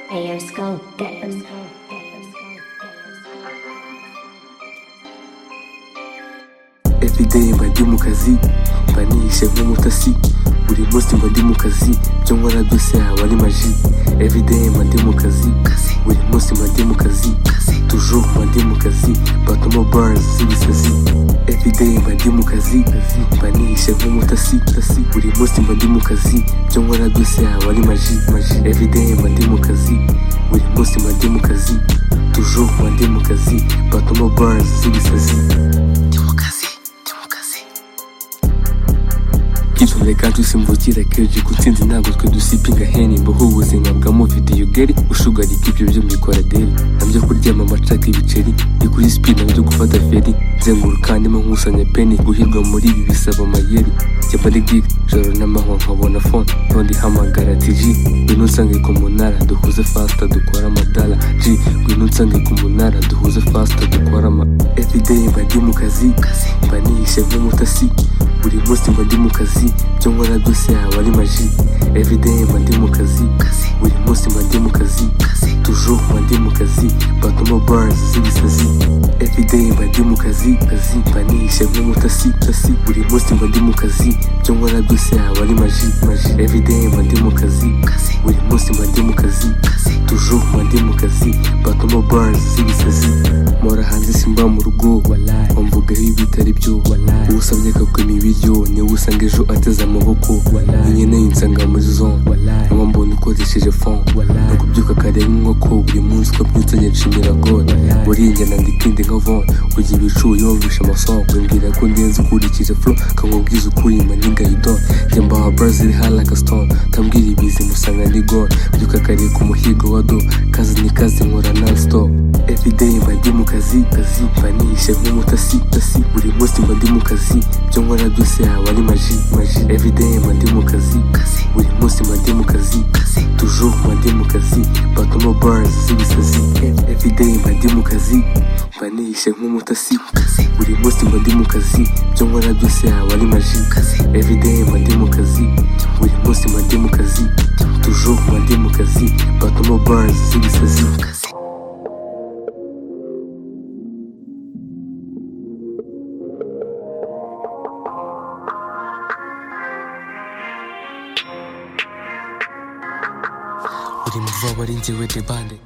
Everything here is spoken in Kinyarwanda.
Players Go Dance. everyday mba ndi mu kazi mba nihishe nk'umutasi buri munsi mba ndi mu kazi ibyo nkora byose haba ari maji everyday mba ndi mu kazi buri munsi mba ndi mu kazi toujours mba ndi mu kazi batuma bars z'ibisazi everyday mba ndi mu kazi mba nihishe nk'umutasi tasi. buri munsi mba ndi mu kazi ibyo nkora byose haba ari maji maji everyday mba ndi mu kazi buri munsi mba ndi mu kazi toujours mba ndi mu kazi batuma bars z'ibisazi Kitore kandi usimvukira keje kutsinzi ntabwo twe dusipinga heni mbaho ubuzima bwa mufite yugeri ushugarika ibyo byo mbikora deli nabyo kuryama amacaka ibiceri ni kuri sipini nabyo gufata feri nzenguruka ndimo nkusanya peni guhirwa muri ibi bisaba amayeri njya muri gigi joro n'amahwa nkabona fone none ihamagara ati ji ngwino nsange ku munara duhuze fasita dukora amadara ji ngwino nsange ku munara duhuze fasita dukora ama everyday mba ndi mu kazi mba nihishe nk'umutasi buri munsi mba ndi mu kazi ibyo nkora byose haba ari maji everyday mba ndi mu kazi buri munsi mba ndi mu kazi toujours mba ndi mu kazi batuma bars z'ibisazi everyday mba ndi mu kazi kazi mba nihishe nk'umutasi tasi buri munsi mba ndi mu kazi ibyo nkora byose haba ari maji maji everyday mba ndi mu kazi buri munsi mba ndi mu kazi toujours mba ndi mu kazi batuma bars z'ibisazi mpora hanze simba mu rugo wamvugaho ibitari byo usabye akakwima ibiryo niwe usanga ejo ateze amaboko nkeneye insanga muri zone nkaba mbona ukoresheje fon no kubyuka kare nk'inkoko buri munsi uko byutse nshimira god buriya nandika indi nka von ujya ibicu yumvisha amasongo mbwira ko ndenze ukurikije flo kamubwiza ukuri mani gayidon njya mbaha brazil halaka stone tambwira ibizi musanga ni god mbyuka kare ku muhigo wa do kazi ni kazi nkora non stop everyday mba ndi mu kazi kazi mba nihishe nk'umutasi tasi buri munsi mba ndi mu kazi ibyo nkora byose haba ari maji maji everyday mba ndi mu kazi buri munsi mba ndi mu kazi toujours mba ndi mu kazi batuma bars z'ibisazi everyday mba ndi mu kazi mba nihishe nk'umutasi buri munsi mba ndi mu kazi ibyo nkora byose haba ari maji everyday mba ndi mu kazi buri munsi mba ndi mu kazi toujours mba ndi mu kazi batuma bars z'ibisazi uri mu vuba ari njyewe debande